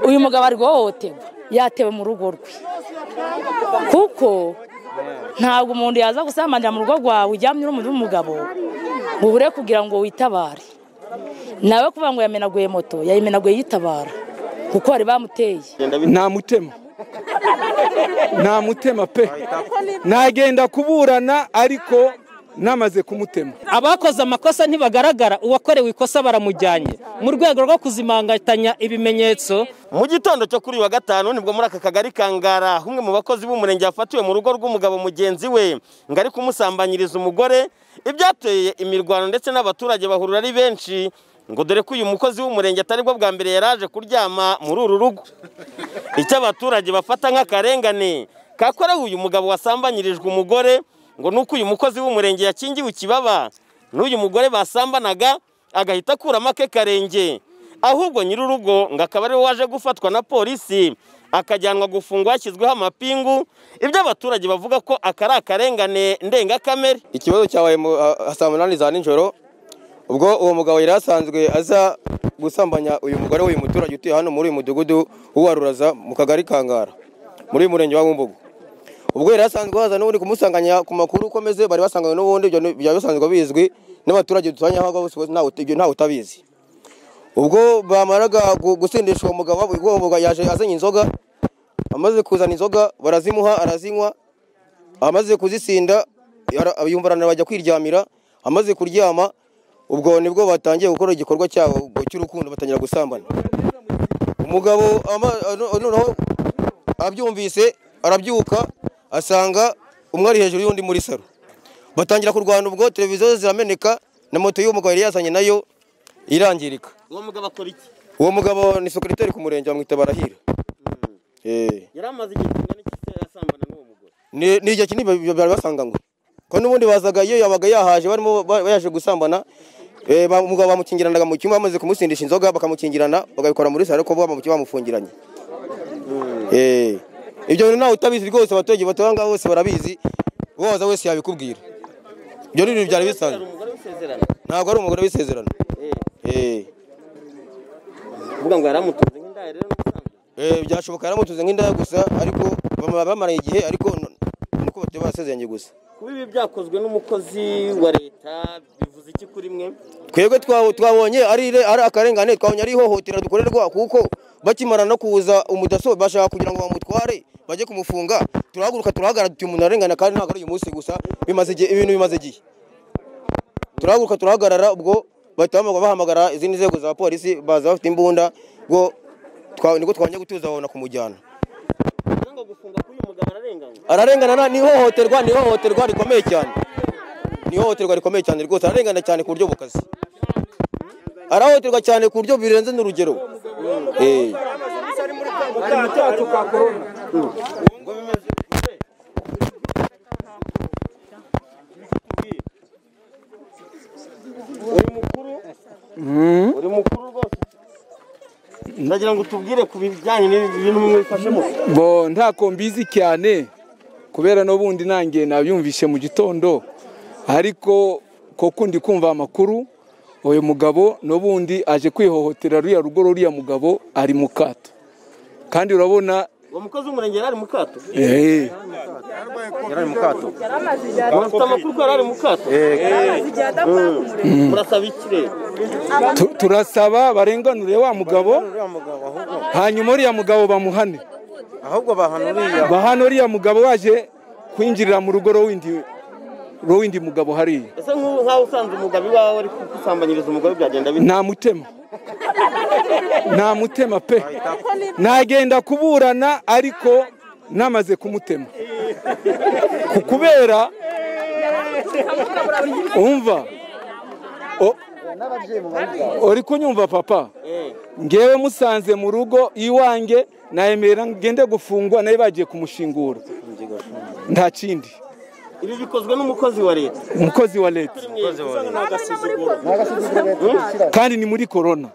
uyu mugabo ari guhohoterwa yatewe mu rugo rwe kuko ntabwo umuntu yaza gusambanira mu rugo rwawe ujyamye uri n'umugabo ngo ubure kugira ngo witabare nawe kuvuga ngo yamenaguye moto yayimenaguye yitabara kuko bari bamuteye nta mutema nta mutema pe nagenda kuburana ariko namaze kumutema abakoze amakosa ntibagaragara uwakorewe ikosa baramujyanye mu rwego rwo kuzimangatanya ibimenyetso mu gitondo cyo kuri uyu wa gatanu nibwo muri aka kagari ka ngara umwe mu bakozi b'umurenge yafatiwe mu rugo rw'umugabo mugenzi we ngo ari kumusambanyiriza umugore ibyateye imirwano ndetse n'abaturage bahurura ari benshi ngo dore ko uyu mukozi w'umurenge atari bwo bwa mbere yari aje kuryama muri uru rugo icyo abaturage bafata nk'akarengane kakorewe uyu mugabo wasambanyirijwe umugore ngo ni uko uyu mukozi w'umurenge yakingiwe ikibaba n'uyu mugore basambanaga agahita akuramo ake karenge ahubwo nyir'urugo ngo akaba ariwe waje gufatwa na polisi akajyanwa gufungwa hashyizweho amapingu ibyo abaturage bavuga ko aka ari akarengane ndengakamere ikibazo cyabaye saa munani za nijoro ubwo uwo mugabo yari asanzwe aza gusambanya uyu mugore w'uyu muturage utuye hano muri uyu mudugudu w'uwaruraza mu kagari kangara muri uyu murenge wa Bumbogo ubwo yari asanzwe waza n'ubundi kumusanganya ku makuru ukomeze bari basanganywe n'ubundi ibyo bisanzwe bizwi n'abaturage duturanye aho ngaho ibyo ntawe utabizi ubwo bamaraga gusindisha uwo mugabo uwo mugabo yaje azanye inzoga amaze kuzana inzoga barazimuha arazinywa amaze kuzisinda yumva aranabajya kwiryamira amaze kuryama ubwo nibwo batangiye gukora igikorwa cyabo cy'urukundo batangira gusambana umugabo noneho abyumvise arabyuka asanga umwe ari hejuru y'undi muri saro batangira kurwana ubwo televiziyo zirameneka na moto y'umugabo yari yazanye nayo irangirika uwo mugabo akora iki uwo mugabo ni sekiriteri ku murenge bamwita barahira yari amaze igihe kingana iki asambana n'uwo mugore ni igihe kinini bari basanganywe ko n'ubundi bazaga iyo yabaga yahaje barimo bayaje gusambana umugabo bamukingiranaga mu cyumba bamaze kumusindisha inzoga bakamukingirana bagabikora muri saro ko bamufungiranye ibyo bintu nawe utabizi rwose abaturage batuye ngaho bose barabizi uwaza wese yabikubwira ibyo ni ibintu byari bisanzwe ntabwo ari umugore w'isezerano uvuga ngo yaramutunze nk'indaya rero byashoboka yaramutunze nk'indaya gusa ariko bamaraye igihe ariko nuko bateye basezeranye gusa kuba ibi byakozwe n'umukozi wa leta bivuze iki kuri mwe twebwe twabonye ari akarengane twabonye ari ihohotera dukorerwa kuko bakimara no kuza umudaso bashaka kugira ngo bamutware bajye kumufunga turahaguruka turahagara tuti umuntu arengana kandi ntabwo ari uyu munsi gusa bimaze igihe ibintu bimaze igihe turahaguruka turahagarara ubwo bahita bahamagara izindi nzego za polisi baza bafite imbunda ngo niko twajya gutuza babona kumujyana ararengana ni ihohoterwa ni ihohoterwa rikomeye cyane ni ihohoterwa rikomeye cyane rwose ararengana cyane ku buryo bukaze arahohoterwa cyane ku buryo birenze n'urugero uri mukuru rwose ndagira ngo utubwire ku bijyanye n'ibintu mwifashemo bo ntako mbizi cyane kubera n'ubundi nanjye nabyumvishe mu gitondo ariko koko ndi kumva amakuru uyu mugabo n'ubundi aje kwihohotera ruriya rugo ruriya mugabo ari mu kato kandi urabona uwo mukozi w'umurenge yari ari mu kato eee yari ari mu kato murafite amakuru ko yari ari mu kato murasaba iki rero Tu- turasaba barenganure wa mugabo hanyuma uriya mugabo bamuhane ahubwo bahana uriya bahane uriya mugabo waje kwinjirira mu rugo rw'indi rw'indi mugabo hariya ese nk'ubu nk'aho usanze umugabo iwawe ari gusambanyiriza umugore byagenda bite nta mutema nta mutema pe nagenda kuburana ariko namaze kumutema Ku- kubera umva o- uri kunyumva papa ngewe musanze mu rugo iwanjye nayemera ngende gufungwa nayo bagiye kumushingura nta kindi ibi bikozwe n'umukozi wa leta umukozi wa leta kandi ni muri korona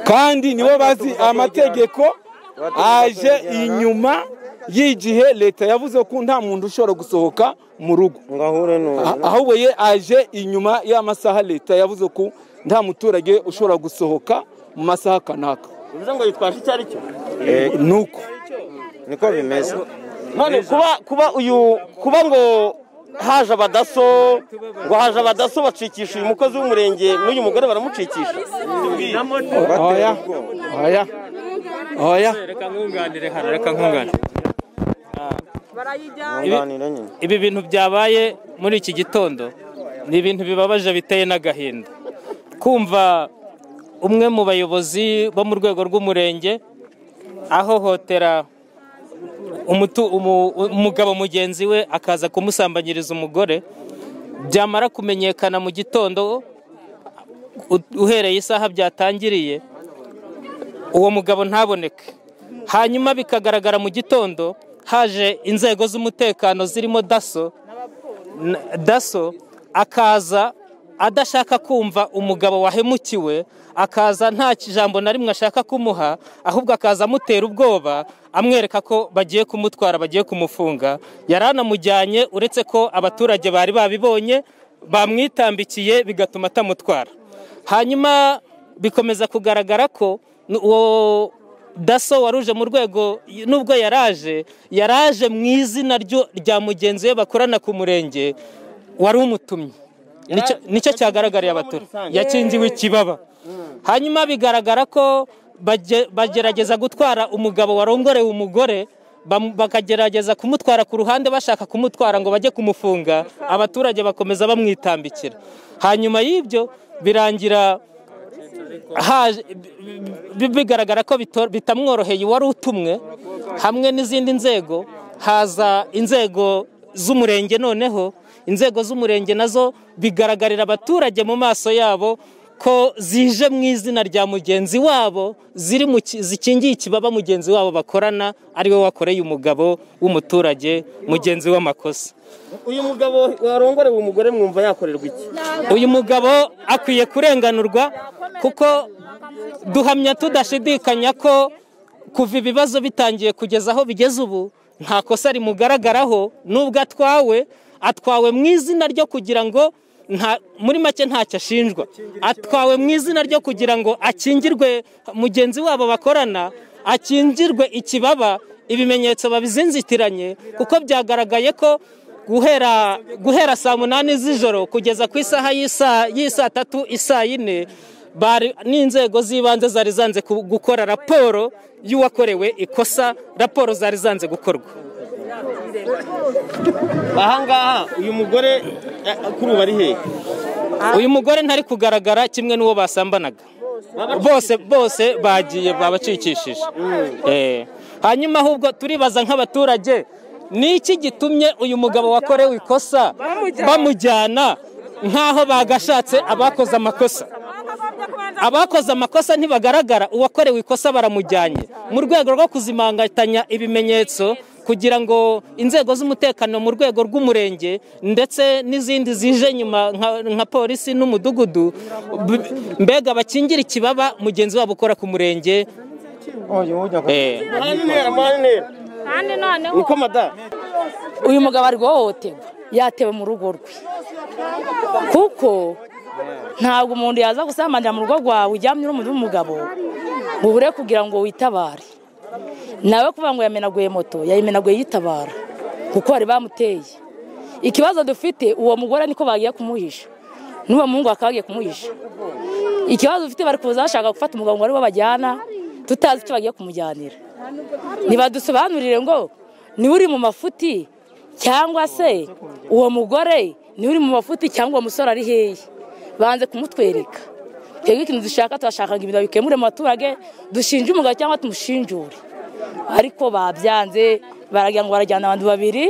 kandi nibo bazi amategeko aje inyuma y'igihe leta yavuze ko nta muntu ushobora gusohoka mu rugo ngo ahure Ah- ahubwo ye aje inyuma y'amasaha leta yavuze ko nta muturage ushobora gusohoka mu masaha kanaka bivuze ngo yitwaje icyo ari cyo ni uko niko bimeze none kuba kuba uyu kuba ngo haje abadaso ngo haje abadaso bacikisha uyu mukozi w'umurenge n'uyu mugore baramucikisha oya oya oya reka nkunganire hano reka nkunganire nkunganire nyine ibi bintu byabaye muri iki gitondo ni ibintu bibabaje biteye n'agahinda kumva umwe mu bayobozi bo mu rwego rw'umurenge ahohotera umutu- umu- umugabo mugenzi we akaza kumusambanyiriza umugore byamara kumenyekana mu gitondo u- uhereye isaha byatangiriye uwo mugabo ntaboneke hanyuma bikagaragara mu gitondo haje inzego z'umutekano zirimo daso n- daso akaza adashaka kumva umugabo wahemukiwe akaza nta kijambo na rimwe ashaka kumuha ahubwo akaza amutera ubwoba amwereka ko bagiye kumutwara bagiye kumufunga yari anamujyanye uretse ko abaturage bari babibonye bamwitambikiye bigatuma atamutwara hanyuma bikomeza kugaragara ko n- uwo daso waruje mu rwego y- nubwo yaraje yaraje mu izina ryo- rya mugenzi we bakorana ku murenge wari umutumye Nicyo- nicyo cyagaragariye abaturage yakingiwe ikibaba hanyuma bigaragara ko bage- bagerageza gutwara umugabo warongorewe umugore bam- bakagerageza kumutwara ku ruhande bashaka kumutwara ngo bajye kumufunga abaturage bakomeza bamwitambikira hanyuma y'ibyo birangira haje- bi- bigaragara ko bito- bitamworoheye uwari utumwe hamwe n'izindi nzego haza inzego z'umurenge noneho inzego z'umurenge nazo bigaragarira abaturage mu maso yabo ko zije mu izina rya mugenzi wabo ziri mu ki- zikingiye ikibaba mugenzi wabo bakorana ari we wakoreye umugabo w'umuturage mugenzi w'amakosa uyu mugabo warongorewe umugore mwumva yakorerwa iki uyu mugabo akwiye kurenganurwa kuko duhamya tudashidikanya ko kuva ibibazo bitangiye kugeza aho bigeze ubu nta kosa rimugaragaraho nubwo atwawe atwawe mu izina ryo kugira ngo nta- muri make ntacyo ashinjwa atwawe mu izina ryo kugira ngo akingirwe mugenzi wabo bakorana akingirwe ikibaba ibimenyetso babizinzitiranye kuko byagaragaye ko guhera guhera saa munani z'ijoro kugeza ku isaha y'isa- y'isaa tatu isaa yine bari n'inzego z'ibanze zari zanze ku- gukora raporo y'uwakorewe ikosa raporo zari zanze gukorwa ahangaha uyu mugore eh, kuri ubu ari hehe uyu mugore ntari kugaragara kimwe n'uwo basambanaga bose bose bagiye babacikishije Eh. hanyuma ahubwo turibaza nk'abaturage ni iki gitumye uyu mugabo wakorewe ikosa bamujyana nk'aho bagashatse abakoze amakosa abakoze amakosa ntibagaragara uwakorewe ikosa baramujyanye mu rwego rwo kuzimangatanya ibimenyetso kugira ngo inzego z'umutekano mu rwego rw'umurenge ndetse n'izindi zije nyuma nka- nka polisi n'umudugudu b- mbega bakingire ikibaba mugenzi wabo ukora ku murenge Eh. muhane intera muhane intera kandi noneho niko madamu uyu mugabo ari guhohoterwa yatewe mu rugo rwe kuko ntabwo umuntu yaza gusambanira mu rugo rwawe ujyamye uri umuntu w'umugabo ngo ubure kugira ngo witabare nawe kuvuga ngo yamenaguye moto yayimenaguye yitabara kuko bari bamuteye ikibazo dufite uwo mugore niko bagiye kumuhisha n'uwo muhungu bakaba bagiye kumuhisha ikibazo dufite bari kuza bashaka gufata umugabo ngo ariwo bajyana tutazi icyo bagiye kumujyanira ntibadusobanurire ngo niwe uri mu mafuti cyangwa se uwo mugore niwe uri mu mafuti cyangwa uwo musore ari hehe banze kumutwereka twebwe ikintu dushaka turashaka ngo ibintu babikemure mu baturage dushinje umugabo cyangwa tumushinjure ariko babyanze baragira ngo barajyana abantu babiri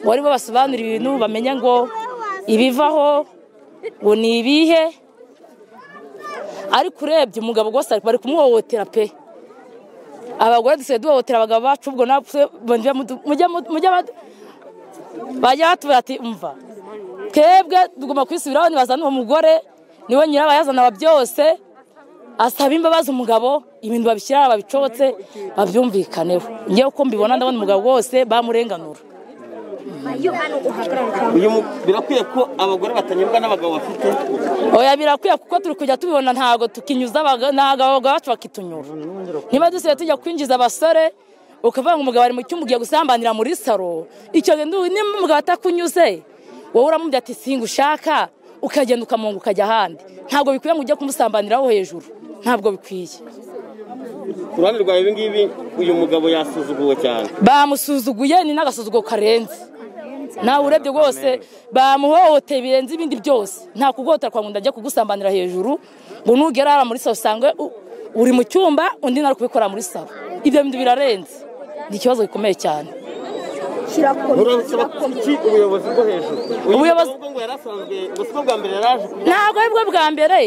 ngo aribo basobanura ibintu bamenye ngo ibivaho ngo ni ibihe ariko urebye umugabo rwose bari kumuhohotera pe abagore dusigaye duhohotera abagabo bacu ubwo natwe mujya mudu- mujya mudu- mujya badu- bajya batubwira ati umva twebwe tugomba kwisubiraho nibazana uwo mugore niwe nyirabayazana wa byose asaba imbabazi umugabo ibintu babishyira babicobotse babyumvikaneho ngewe uko mbibona ndabona umugabo wose bamurenganura uyu mu- birakwiye ko abagore batanyurwa n'abagabo bafite oya birakwiye kuko turi kujya tubibona ntabwo tukinyuza abaga- ntabwo abagabo bacu bakitunyura niba dusigaye tujya kwinjiza abasore ukavuga ngo umugabo ari mu cyumba ugiye gusambanira muri saro icyo gihe ndu- niba umugabo atakunyuze wowe uramubwira ati singa ushaka ukagenda ukamunga ukajya ahandi ntabwo bikwiye ngo ujye kumusambaniraho hejuru ntabwo bikwiye ku ruhande rwawe ibi ngibi uyu mugabo yasuzuguwe cyane bamusuzuguye ni n'agasuzugo karenze nawe urebye rwose bamuhohoteye birenze ibindi byose nta kuguhotera kwa ngo ajya kugusambanira hejuru ngo nugera hariya muri salo usange u- uri mu cyumba undi nawe ari kubikora muri salo ibyo bintu birarenze ni ikibazo gikomeye cyane murabisaba iki ubuyobozi bwo hejuru uyu Ubuyobozi- mugabo ngo yari asanzwe gusa ubwo bwa mbere yari aje ku- ntabwo ari bwo bwa mbere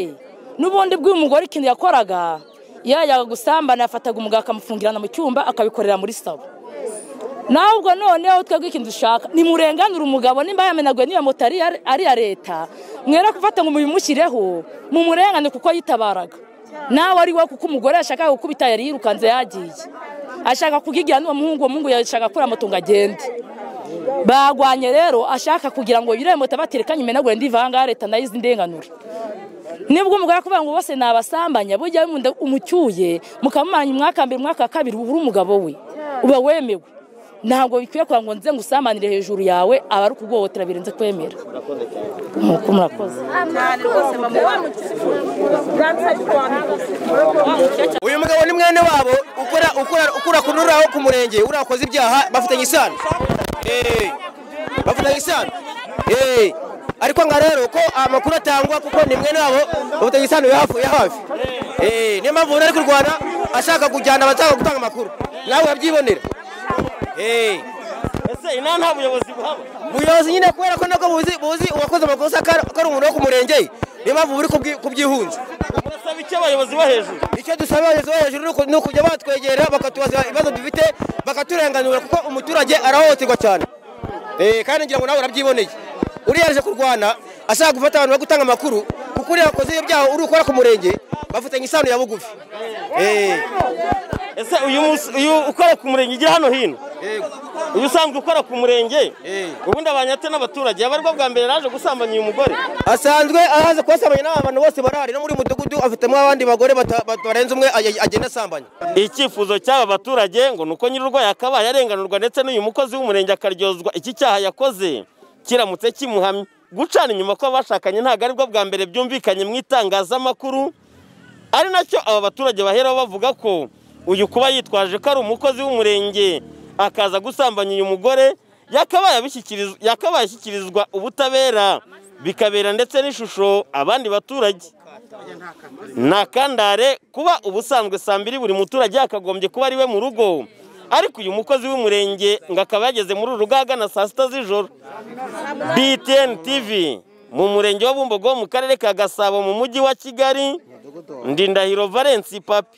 n'ubundi bw'uyu mugore ikintu yakoraga yajyaga gusambana yafataga umugabo akamufungirana mu cyumba akabikorera muri salo nawe ubwo noneho twebwe ikintu dushaka nimurenganure umugabo nimba yamenaguye niba moto ari iya- ari iya leta mwere gufata ngo mubimushyireho mumurenganure kuko yitabaraga nawe ari we kuko umugore yashakaga gukubita yari yirukanze yagiye ashaka kugigira n'uwo muhungu uwo muhungu yashaka gukura moto ngo agende bagwanye rero ashaka kugira ngo yirembo tabaterekanye imenagure ndivanga ya leta nayo izi ndenganure nibwo umugore akuvuga ngo bose nabasambanya bujya bimunda umucyuye mukamumaranya umwaka mbere umwaka wa kabiri ubura umugabo we uba wemewe ntabwo bikwiye kugira ngo nze ngusambanire hejuru yawe aba ari ukuguhohotera birenze kwemera nuko murakoze uyu mugabo ni mwene wabo ukora ukora ukora kunuraho ku murenge uriya wakoze ibyaha bafitanye isano Eh, bafitanye isano Eh, ariko nga rero ko amakuru atangwa kuko ni mwene wabo bafitanye isano ya hafi ya hafi Eh, niyo mpamvu umuntu ari kurwana ashaka kujyana abatanga gutanga amakuru nawe wabyibonera Eh, ese inama nta buyobozi buhaba ubuyobozi nyine kubera ko nabwo buzi buzi uwakoze amakosa ko ari- ko ari umuntu wo ku murenge niyo mpamvu buri kubwi- kubyihunza murasaba iki abayobozi bo hejuru icyo dusaba abayobozi bo hejuru ni uku- ni ukujya batwegera bakatubaza ibibazo dufite bakaturenganura kuko umuturage arahohoterwa cyane Eh, kandi ngira ngo nawe urabyiboneye uriya yaje kurwana ashaka gufata abantu bo gutanga amakuru kuko uriya wakoze ibyo byaha uri ukora ku murenge bafitanye isano ya bugufi Eh, ese uyu munsi- uyu ukora ku murenge ujya hano hino uyu usanzwe ukora ku murenge Eh. ubundi abanyate n'abaturage yaba aribwo bwa mbere yaje gusambanya uyu mugore asanzwe ahaza kubasamanya n'abantu bose barahari no muri mudugudu afitemo abandi bagore bata- bata- barenze umwe aj- agenda asambanya icyifuzo cy'aba baturage ngo ni uko nyir'urwayi yakabaye arenganurwa ndetse n'uyu mukozi w'umurenge akaryozwa iki cyaha yakoze kiramutse kimuhamye gucana inyuma kw'abashakanye ntabwo aribwo bwa mbere byumvikanye mu itangazamakuru ari nacyo aba baturage baheraho bavuga ko uyu kuba yitwaje ko ari umukozi w'umurenge akaza gusambanya uyu mugore yakabaye abishyikirizwa- yakabaye ashyikirizwa ubutabera bikabera ndetse n'ishusho abandi baturage ni akandare kuba ubusanzwe saa mbiri buri muturage yakagombye kuba ari we mu rugo ariko uyu mukozi w'umurenge ngo akaba yageze muri uru rugo ahagana saa sita z'ijoro btn tv mu murenge wa bumbogo wo mu karere ka gasabo mu mujyi wa kigali ndindahiro valence papi